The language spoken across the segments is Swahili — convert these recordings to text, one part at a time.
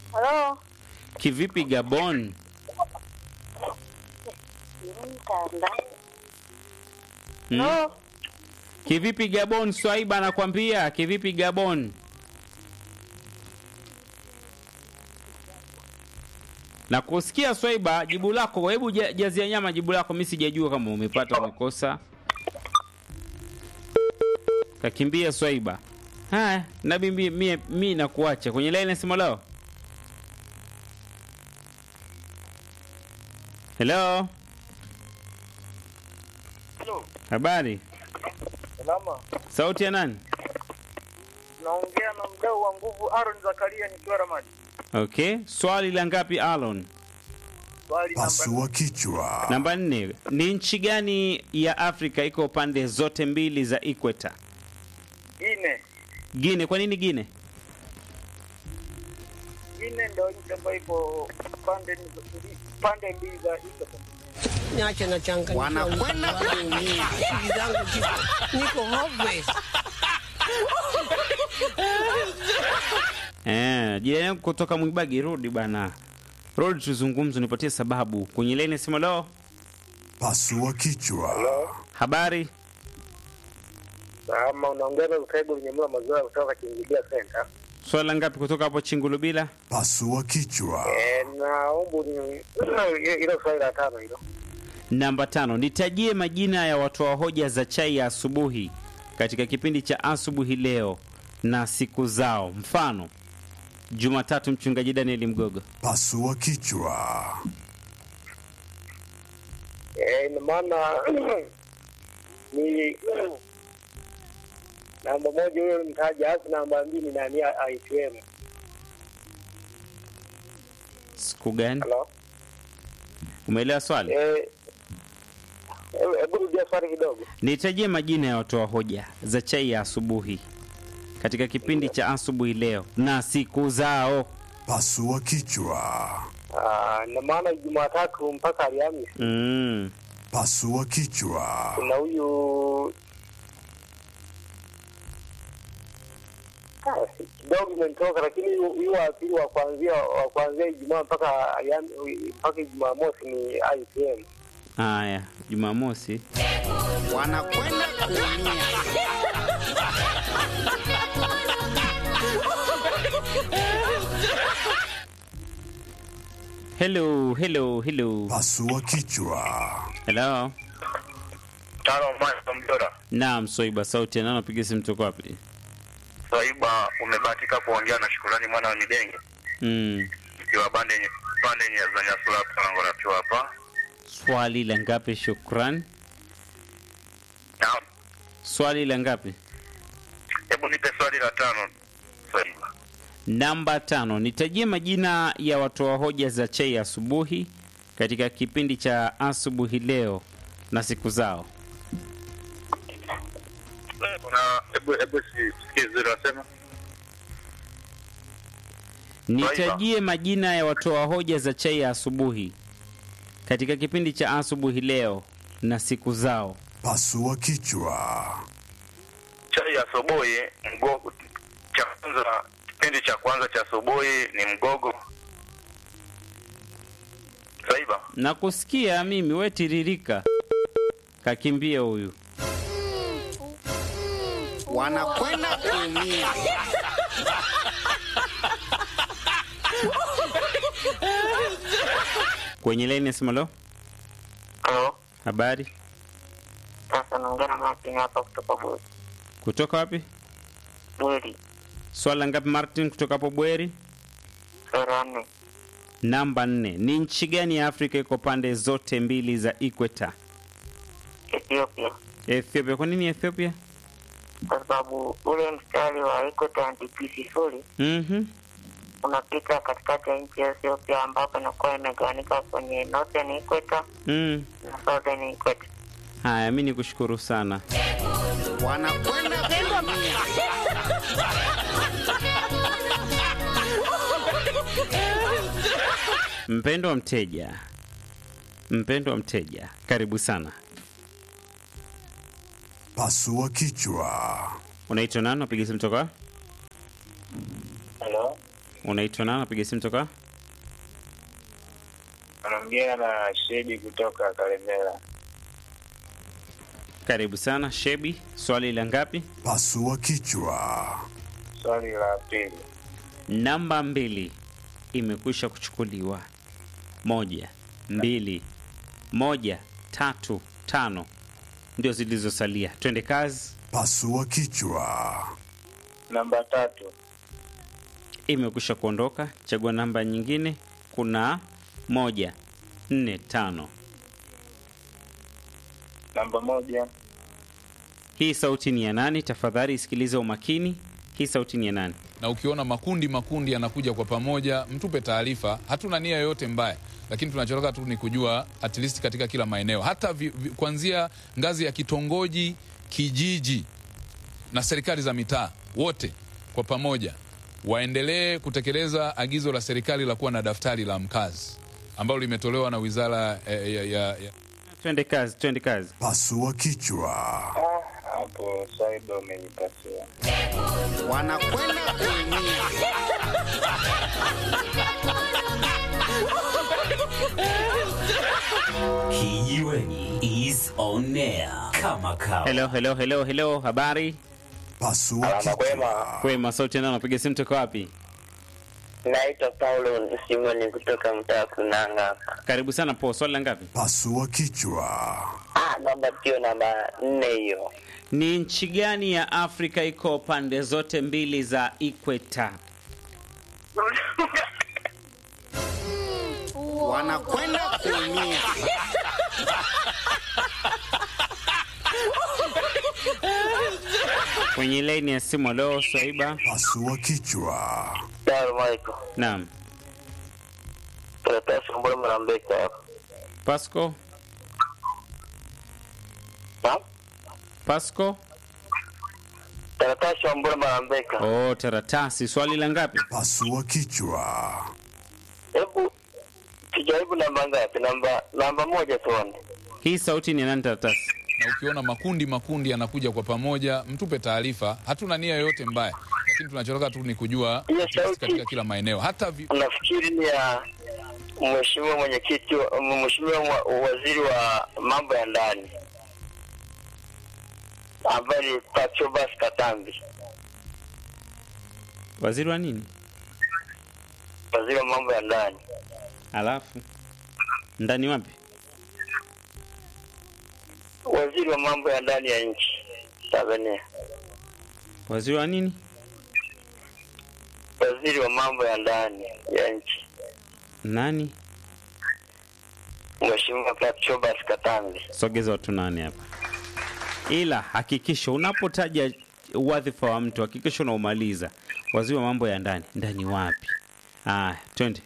Halo. Kivipi Gabon? Mtandao. Hmm? Halo. Kivipi Gabon? Swaiba anakwambia kivipi Gabon? Na kusikia Swaiba, jibu lako, hebu ja- jazia nyama jibu lako, mimi sijajua kama umepata umekosa. Kakimbia Swaiba. Haya, nabi mimi mimi mi nakuacha kwenye line nasema leo. Hello, Hello. habari? Salama. Sauti ya nani? Naongea na mdau wa nguvu Aaron Zakaria nikiwa Ramadi. Okay, swali la ngapi Alon? Swali namba Pasua kichwa. Namba nne, ni nchi gani ya Afrika iko pande zote mbili za ikweta? nne. Gine. Kwa nini Gine? Nne ndio nchi ambayo iko pande pande mbili za Ethiopia. Niache na changa wanakwenda kuumia. Akili zangu ziko niko hopeless. Eh, jirani yangu kutoka Mwibagi, rudi bana, rudi tuzungumze, nipatie sababu kwenye leni sema leo. Pasua kichwa. Habari Kama unaongea na Utaibu Nyamula Mazoea kutoka Kingilia Center. swali la ngapi kutoka hapo Chingulubila? Pasua kichwa. Eh, naomba ni hilo swali la tano hilo. Namba tano, nitajie majina ya watoa hoja za chai ya asubuhi katika kipindi cha asubuhi leo na siku zao. Mfano, Jumatatu mchungaji Daniel Mgogo. Pasua kichwa. Eh, ina maana ni namba moja huyo mtaja, alafu namba mbili ni nani aitwemo. Siku gani? Hello. Umeelewa swali? Eh, hebu- hebu rudia swali kidogo. Nitajie majina ya watoa hoja za chai ya asubuhi katika kipindi cha asubuhi leo na siku zao. Pasua kichwa. Ah, ina maana Jumatatu mpaka Alhamisi Mm. Pasua kichwa. kuna huyu Ah, kidogo imenitoka, lakini huyu huyu wa pili wa kuanzia wa kuanzia Ijumaa mpaka Alham- mpaka Ijumaa mosi ni IPM. Haya, Jumamosi. Wanakwenda kuumia. Hello, hello, hello. Pasua kichwa. Hello. Tano Mwanza Mjora. Naam, Soiba sauti ya nani napiga simu toka wapi? Swaiba, umebahatika kuongea na Shukurani mwana wa Midenge Mm. ikiwa bande pande nye za Nyasula Pango na tuwa hapa. Swali la ngapi shukran? Naam. Swali la ngapi? Hebu nipe swali la tano. Swaiba. Namba tano, nitajie majina ya watoa hoja za chai ya asubuhi katika kipindi cha asubuhi leo na siku zao. Na hebu hebu si- sikie vizuri wasema. Nitajie majina ya watoa hoja za chai ya asubuhi katika kipindi cha asubuhi leo na siku zao. Pasua kichwa. Chai ya asubuhi mgogo cha kwanza kipindi cha kwanza cha asubuhi ni mgogo. Swaiba. Na kusikia mimi we tiririka, kakimbie huyu. Wanakwenda kuumia. Kwenye laini ya simu, lo, Halo. habari Sasa naongea na Martin hapa kutoka Bweri. kutoka wapi? Bweri. Swala ngapi Martin kutoka hapo Bweri? Sura nne. Namba nne, ni nchi gani ya Afrika iko pande zote mbili za ikweta? Ethiopia. Ethiopia. Kwa nini Ethiopia? Kwa sababu ule mstari wa Equator and sifuri Mhm. unapita katikati ya nchi ya Ethiopia ambapo inakuwa imegawanyika kwenye Northern Equator Mm. na Southern Equator. Haya, mi nikushukuru sana. Wanakwenda kuumia. Mpendwa mteja, mpendwa mteja, karibu sana. Pasua kichwa. Unaitwa nani? Napiga simu toka? Hello. Unaitwa nani? Napiga simu toka Anaongea na Shedi kutoka Kalemera. karibu sana Shebi. Swali la ngapi? Pasua kichwa. Swali la pili, Namba mbili imekwisha kuchukuliwa. Moja, mbili, moja, tatu, tano ndio zilizosalia. Twende kazi. Pasua kichwa. namba tatu, Imekwisha kuondoka. Chagua namba nyingine. Kuna moja, nne, tano. namba moja, Hii sauti ni ya nani? Tafadhali isikilize umakini. Hii sauti ni ya nani? na ukiona makundi makundi yanakuja kwa pamoja, mtupe taarifa. Hatuna nia yoyote mbaya, lakini tunachotaka tu ni kujua at least katika kila maeneo, hata vi, vi, kuanzia ngazi ya kitongoji, kijiji na serikali za mitaa, wote kwa pamoja waendelee kutekeleza agizo la serikali la kuwa na daftari la mkazi ambalo limetolewa na wizara eh, ya, ya, ya, Twende kazi, twende kazi. Pasua kichwa. hapo Swaiba umenipatia. wanakwenda kuumia. Kijiweni is on air kama kawa. Hello, hello, hello, hello. Habari Pasua Alama kwema. kichwa. kwema. Sauti nao napiga simu toka wapi? Naitwa Paulo Simoni kutoka mtaa Kunanga hapa. Karibu sana po. Swali la ngapi? Pasua kichwa. Ah, namba tio namba nne hiyo. Ni nchi gani ya Afrika iko pande zote mbili za ikweta? wanakwenda kuumia. Kwenye laini ya simu leo Swaiba. Pasua kichwa. Salamu alaikum. Naam. Karatasi mbona mnambeka hapa? Pasco, Naam? Pasco. Karatasi mbona mnambeka? Oh, taratasi. Swali la ngapi? Pasua kichwa. Hebu tujaribu namba ngapi? Namba namba moja tuone. Hii sauti ni ya nani taratasi? na ukiona makundi makundi yanakuja kwa pamoja, mtupe taarifa. Hatuna nia yoyote mbaya, lakini tunachotaka tu ni kujua Hiyo at least sauti- katika kila maeneo, hata vi, Nafikiri ni ya mheshimiwa mwenyekiti, wa- mheshimiwa wa- waziri wa mambo ya ndani ambaye ni Patrobas Katambi, Waziri wa nini? waziri wa mambo ya ndani. Alafu ndani wapi? waziri wa mambo ya ndani ya nchi Tanzania, Waziri wa nini? waziri wa mambo ya ndani ya nchi Nani? Mheshimiwa Patrobas Katambi. Sogeza watu nane hapa. Ila hakikisha unapotaja wadhifa wa mtu hakikisha unaumaliza. Waziri wa mambo ya ndani, ndani wapi? Ah, twende.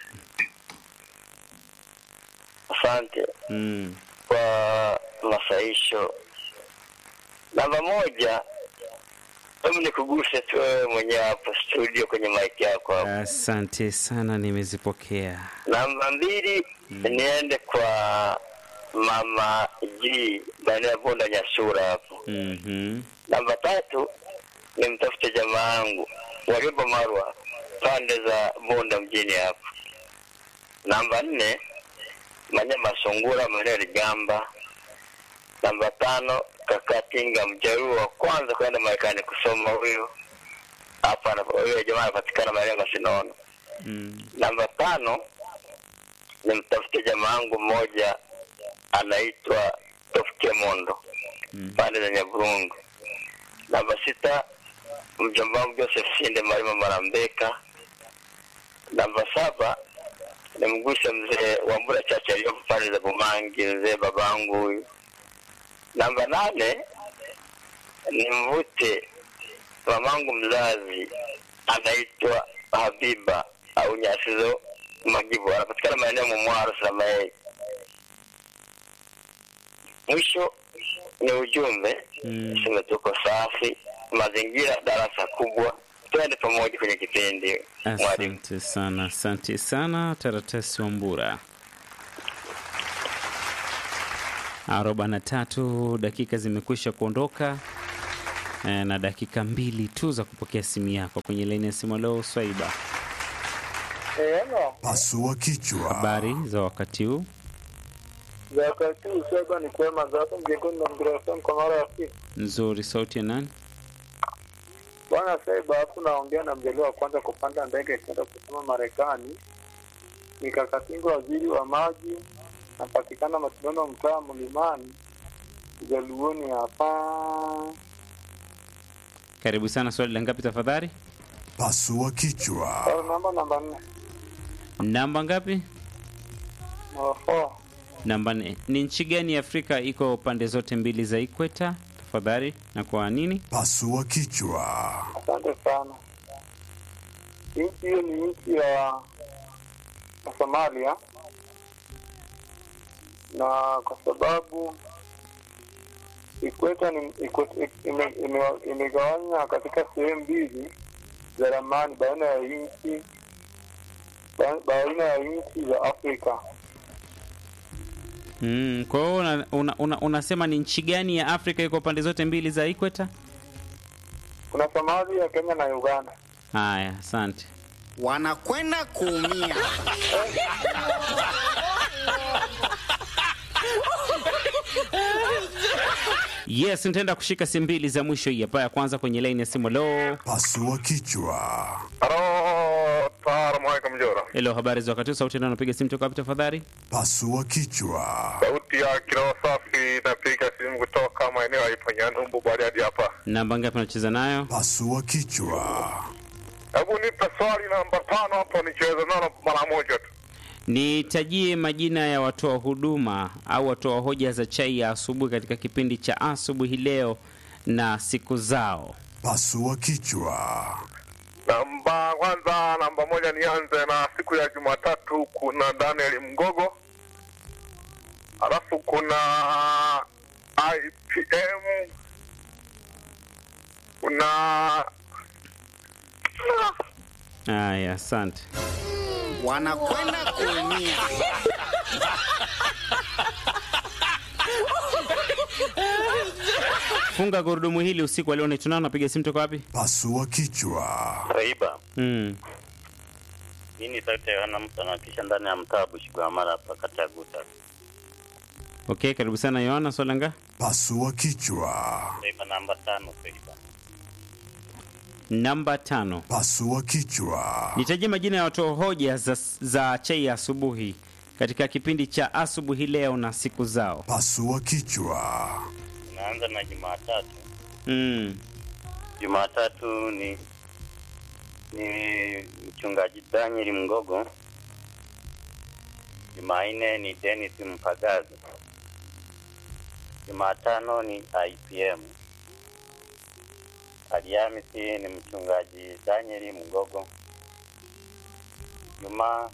Asante Mm. kwa masaisho. Namba moja, hebu nikuguse tu wewe mwenyewe hapo studio kwenye mic yako hapo. Asante sana, nimezipokea. Namba mbili, niende kwa mama G maeneo ya Bonda Nyasura hapo. Mhm. Namba tatu, nimtafute jamaa yangu Warioba Marwa pande za Bunda mjini hapo. Namba nne, Manyama Sungura maeneo ya Ligamba. Namba tano, Kakatinga Mjaruo wa kwanza kwenda Marekani kusoma huyo hapa, ana- huyo jamaa anapatikana maeneo ya Masinono. Mm. Namba tano, nimtafute jamaa yangu mmoja anaitwa Tofike Mondo Mm. pande za Nyaburungu. Namba sita, mjomba wangu Joseph Sinde Marima Marambeka. Namba saba, nimguse mzee Wambura Chacha aliyopo pande za Bumangi, mzee babangu huyu. Namba nane, nimvute mamangu mzazi anaitwa Habiba au Nyasizo Magibu, anapatikana maeneo ya Mumwaro Samaei. Mwisho ni ujumbe Mm. sema tuko safi, mazingira darasa kubwa, twende pamoja kwenye kipindi mwalimu. Asante sana, asante sana Taratasi Wambura. arobaini na tatu dakika zimekwisha kuondoka eh, na dakika mbili tu za kupokea simu yako kwenye laini ya simu. Leo Swaiba, Eh, ano, Pasua kichwa. Habari za wakati huu? za wakati huu sasa ni kwema za hapo mjengoni na mgrafam kwa mara ya pili. Nzuri. Sauti ya nani? Bwana Saiba hapo naongea na mjaliwa wa kwanza kupanda ndege kwenda kusoma Marekani. Nikakatinga waziri wa maji napatikana Matibano mtaa Mlimani Jaluoni hapa. Karibu sana. Swali la ngapi tafadhali? Pasua kichwa. Au namba namba nne. Namba ngapi? Oho. Namba nne. Ni nchi gani ya Afrika iko pande zote mbili za ikweta? Tafadhali. Na kwa nini? Pasua kichwa. Asante sana. Nchi hiyo ni nchi ya ya Somalia, na kwa sababu ikweta ni ikweta, ime, ime, imegawanya katika sehemu mbili za ramani baina ya nchi ba- baina ya nchi za Afrika. Mm, kwa hiyo una, una, una, unasema ni nchi gani ya Afrika iko pande zote mbili za ikweta? Kuna Somalia, Kenya na Uganda. Haya, asante. wanakwenda kuumia. Yes, nitaenda kushika simu mbili za mwisho hii hapa. Ya kwanza kwenye line ya simu. Lo, Pasua kichwa. Halo, salamu alaikum Jora. hello, habari za wakati huu? Sauti ndio napiga simu toka wapi tafadhali? Pasua kichwa. Sauti ya kiroho safi, napiga simu kutoka maeneo ya Iponyanumbu Bariadi hapa. Namba ngapi unacheza nayo? Pasua kichwa. Hebu nipe swali namba tano hapo, nicheze nalo mara moja tu. Nitajie majina ya watoa huduma au watoa hoja za chai ya asubuhi katika kipindi cha asubuhi leo na siku zao. Pasua kichwa. Namba kwanza, namba moja, nianze na siku ya Jumatatu. Kuna Daniel Mgogo, alafu kuna IPM, kuna Haya, asante. wanakwenda kuumia. Funga gurudumu hili usiku wa leo. Ni tunao napiga simu toka wapi? Pasua kichwa. Raiba, Mm. hii ni sauti ya Yohana mtu anawakilisha ndani ya mtaa Bushigwamara hapa kata ya Guta. Okay, karibu sana Yohana Solanga. Pasua kichwa. Raiba namba tano, Raiba. Namba tano. Pasua kichwa. Nitajie majina ya watoa hoja za, za chai ya asubuhi katika kipindi cha asubuhi leo na siku zao. Pasua kichwa. Naanza na Jumatatu. Mm. Jumatatu ni ni mchungaji Daniel Mgogo. Jumanne ni Dennis Mpagazi. Jumatano ni IPM. Alhamisi ni mchungaji Daniel Mgogo. Jumaa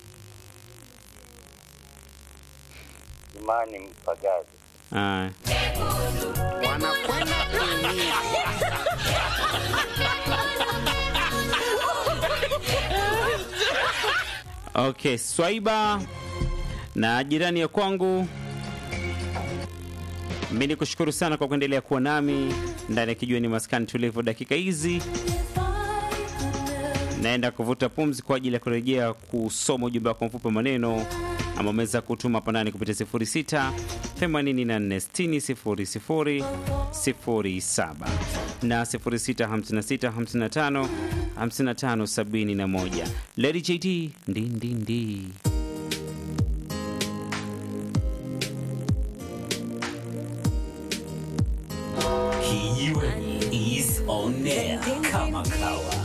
Jumaa ni Mpagazi. Haya. wanakwenda kuumia. Okay, Swaiba na jirani ya kwangu, mi ni kushukuru sana kwa kuendelea kuwa nami ndani ya kijiweni maskani tulivu. Dakika hizi naenda kuvuta pumzi kwa ajili ya kurejea kusoma ujumbe wako mfupi wa maneno ambao umeweza kutuma hapa ndani kupitia 06 84 60 07 na 06 56 55 55 71. Lady JT ndindindi Kijiweni is on air kama kawa.